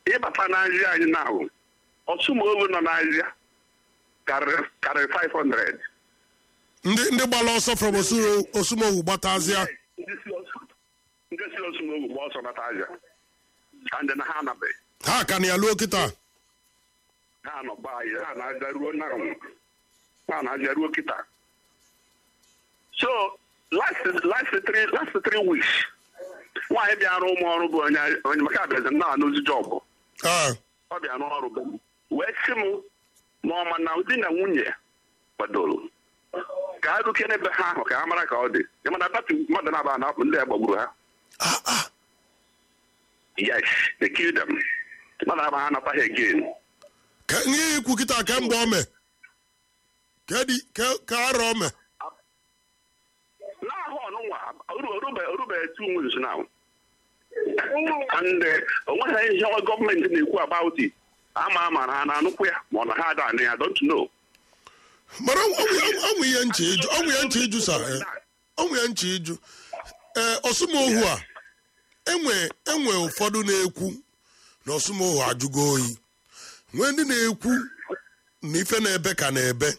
ịbata n'azịa anyị na ahụ ọsụmogu nọ n'azịa karịrị karịrị 500 ndị ndị gbara ọsọ from Osu- osumohu gbatazịa ndị si Osu- ndị si ọsụmogu gba ọsọ nata azịa and na ha anabeghị ha ka na ya luo kịta ha nọ gbaa anyị ha na-aja ruo na ha na-aja ruo kịta so last last three last three weeks nwaanyị bịara ụmụ ọrụ bụ onye onye maka abịazi na anụzi jọbụ Ah, ọ bịa n'ọrụ be m wee sị m ma ọ ma na di na nwunye kwadoro ka ha rukere ebe ha ahụ ka ha mara ka ọ dị ịmana dati mmadụ na-aba na ndị a gbagburu ha ah, ah. yes they killed them mmadụ aba ha nataghị again ka ihe ikwu kịta ka mgbe ome ka dị ka ka arọ ome n'ahụ ọnụnwa orube orube two months now and uh, onweghị ihe gọọmenti na-ekwu about it ama ama na ha na-anụkwu ya ma ọ na ha ada anụ ya don't know mara ọnwụ ihe nche ịjụ ọnwụ ihe nche ịjụ sa eh, ọnwụ ihe nche ịjụ ee ọsụmohu a enwe enwe ụfọdụ na-ekwu na ọsụmohu ajụgo oyi nwee ndị na-ekwu na ife na-ebe ka na-ebe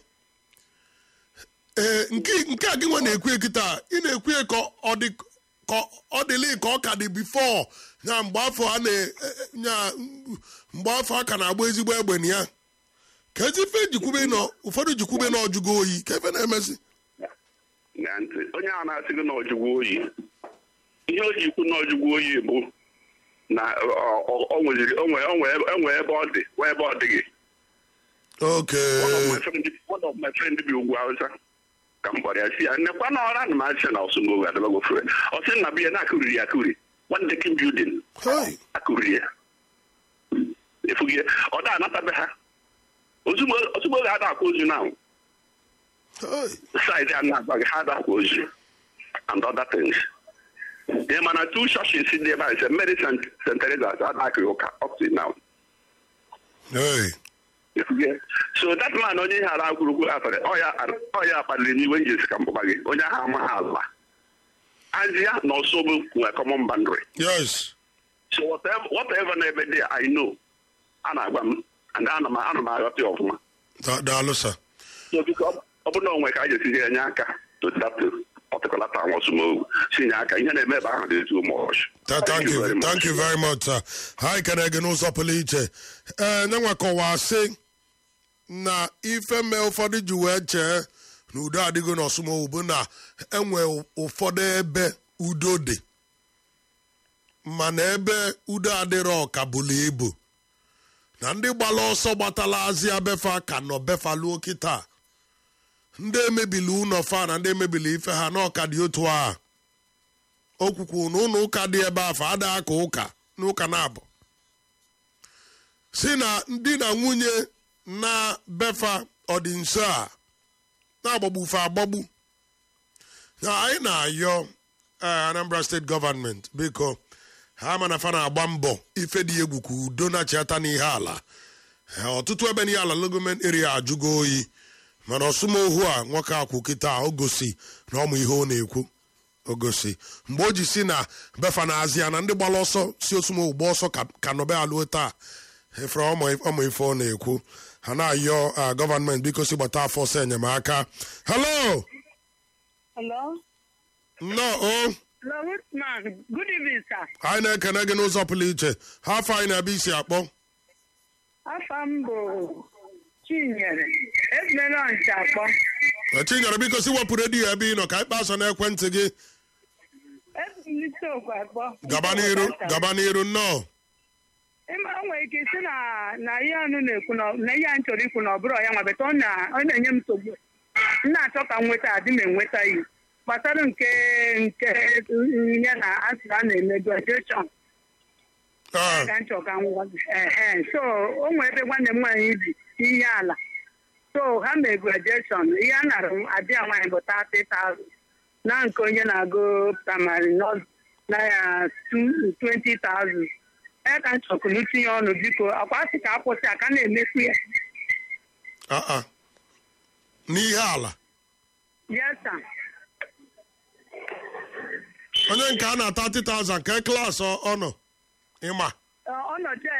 ee nke nke a gị nwe na-ekwu ekita ị na-ekwu ya ka ọ dị ka ọ dịlị ka ọ ka dị bifo ya mgbe afọ a na ya mgbe afọ a ka na-agba ezigbo egbe na ya ka ezi ife jikwube nọ ụfọdụ jikwube na ọjụgo oyi ka efe na-emezi na ntị onye a na-asị gị na ọjụgwụ oyi ihe o ji ikwu na ọjụgwụ oyi bụ na ọ- ọ- ọ nweziri o nwee- o nwee- o nwee ebe ọ dị nwee ebe ọ dịghị oke One of my friend- one of my friend bi ugwu Hausa ka m gwara ya si ya nnekwa na ọra na m asị na ọsụmogo adịbago fere ọ sị na biya na-akụriri ya akụri one decking building Hey, akụriri ya efughị ya ọ da anatabe ha ozugbo ozugbo ga ada akwa ozu na hey. side a na-agba gị ha ada akwa ozu and other things ị ma na two churches dị ebe a ise Mary St. St. Teresa's adakị ụka up to now Hey. so that man onye ihe ala gwurugwu afere ọya kpaliri n'iwe nji esi ka mbụba gị onye ahụ amaghị ala azịa na ọsọ bụ nwere common boundary Yes. so whatever, whatever na-ebe dị I know a na-agwa m and ana m ana m aghọta ya ọfụma Da- Daalụ sa. so biko ọ bụ na onwe ka a ga-esi enye aka to that particular town ọsụmogu si nye aka ihe na-eme ebe ahụ dị too much Th- Thank you. very much. Thank you very much, sir. Ha ekene gị n'ụzọ pụrụ iche. Ee, nyenwa kọwaa sị na ife mme ụfọdụ ji wee chee na udo adịgo n'ọsụmohu bụ na enwe ụfọdụ ebe udo dị mana ebe udo adịrọ ka bụlụ ibu na ndị gbara ọsọ gbatala azịa befa ka nọ befaluo kịta ndị emebili ụlọ fa na ndị emebili ife ha na ọka dị otu a o kwukwu na ụlọ ụka dị ebe afọ ada aka ụka n'ụka na-abụ si na ndị na nwunye na befa ọdị nso a na-agbagbufe agbagbu na anyị na-ayọ eh, Anambra steeti gọvanmenti biko ha ma na fa na-agba mbọ ife dị egwu ka udo na-achịata n'ihe ala Eh, ọtụtụ ebe n'ihe ala logoment area ajụgo oyi mana ọsụmohu a nwoke akwụ kịta o gosi na ọmụ ihe ọ na-ekwu o gosi mgbe o ji si na befa na azịa na ndị gbara ọsọ si osumohu gba ọsọ ka- ka nọbe alụọ taa efere ọmụ ọmụ ife ọ na-ekwu ha na-ayọ ah, gọvanmenti biko si gbata afọ ọsọ enyemaka hello Hello? nnọọ o Hello, Whitman. Good evening, sir. anyị na-ekene gị n'ụzọ pụrụ iche ha afọ anyị na-abịa isi akpọ Afọ m bụ Chinyere. Ebumere ncha akpọ. Eh, chinyere biko si wepụ redio ebe ị nọ ka anyị kpaa n'ekwentị gị Ebumite okwu akpọ. gaba n'iru gaba n'iru nnọọ Ịma o nwere ike isi na na ihe ọnụ na-ekwu na na ihe anyị chọrọ ikwu na ọ bụrụ ya nwa beta ọ na- ọ na-enye m nsogbu. M na-achọ ka m nweta adị m enweta ya. Gbasara nke nke ihe na asị a na-eme graduation. Ah, ka m chọrọ ka m gwa gị. Ehe. so o nwere ebe nwanne m nwaanyị bi ihe ala so ha mee graduation ihe a nara m adịa nwaanyị bụ 30,000 na nke onye na-agụ praịmarị nọ na ya 20,000 ya ka m chọkwuru itinye ọnụ biko akwa sị ka akwụsị aka na-emefu ya ah, ah. n'ihe ala yes sir. onye nke a na 30,000 ka klaasị ọ nọ ịma Ọ- ọnọdụ